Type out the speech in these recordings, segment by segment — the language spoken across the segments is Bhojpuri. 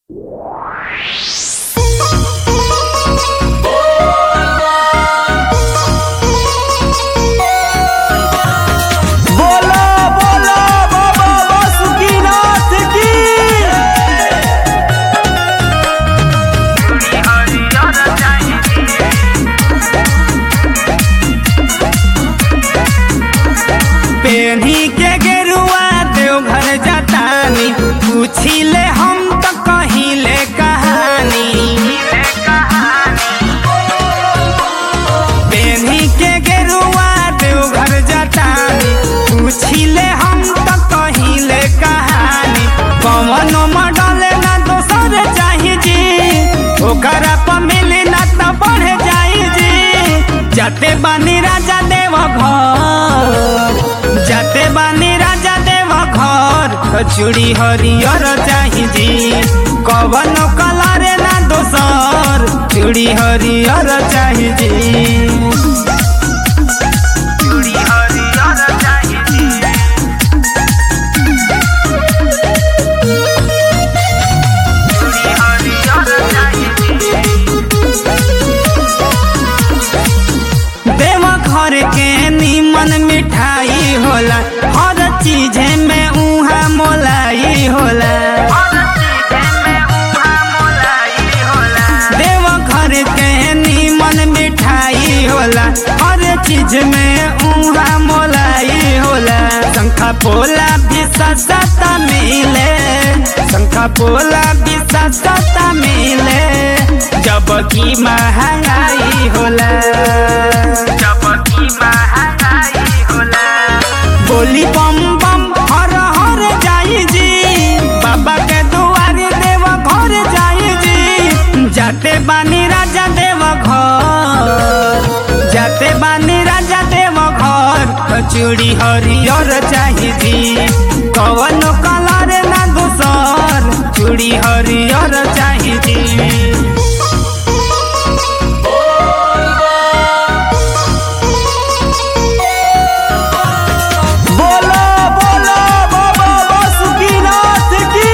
बोला बोला बाबा बासुकीनाथ की पेढ़ी के गेरुआ देवघर जटानी पूछी ले हम तो कहीं ले कहानी पेढ़ी के गेरुआ देवघर जटानी पूछी ले हम तो कहीं ले कहानी कौन मॉडल ना दोसर चाही जी ओकरा पर मिली ना तो बढ़ जाई जी जाते बानी राजा देव घर जाते बानी राजा देव घर चूड़ी हरियर चाही जी कवन कलर ना दोसर चूड़ी हरियर चाही जी चूड़ी हरियर चाही जी चूड़ी हरियर चाही देव घर के नीमन मिठाई होला हर चीज में उहा मोलाई होला देव घर के नीमन मिठाई होला हर चीज में उहा मोलाई होला शंखा पोला भी सस्ता मिले शंखा पोला भी सस्ता मिले जब की महंगाई होला जब की महंगाई होला बोली बम बम हर हर जाई जी बाबा के दुआरे देव घर जाई जी जाते बानी राजा देव घर जाते बानी राजा देव घर चूड़ी हरियर चाही जी कवन कलर ना दूसर चूड़ी हरियर चाही जी बोला बोला बाबा बासुकीनाथ की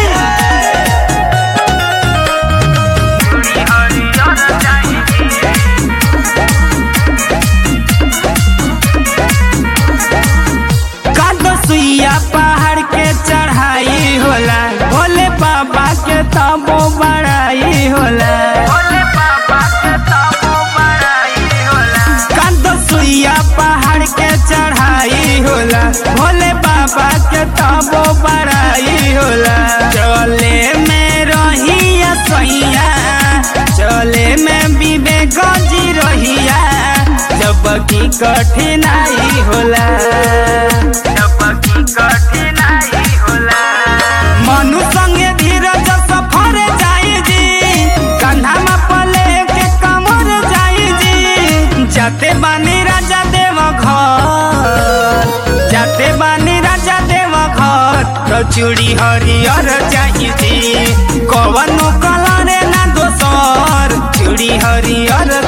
कादो सुइया पहाड़ के चढ़ाई होला भोले बाबा के तबो बड़ाई होला कादो सुइया पहाड़ के चढ़ाई होला भोले बाबा के तबो बड़ाई होला चले में रही सैया चले में विवेक जी रहिया जब की कठिनाई होला जब की कठिनाई होला मनु संगे धीरज सफर जाई जी कंधा में पले के कमर जाई जी जाते बानी राजा देव घर जाते बानी राजा देव घर तो चूड़ी हरियर चाही जी कवन कलर ना दोसर चूड़ी हरियर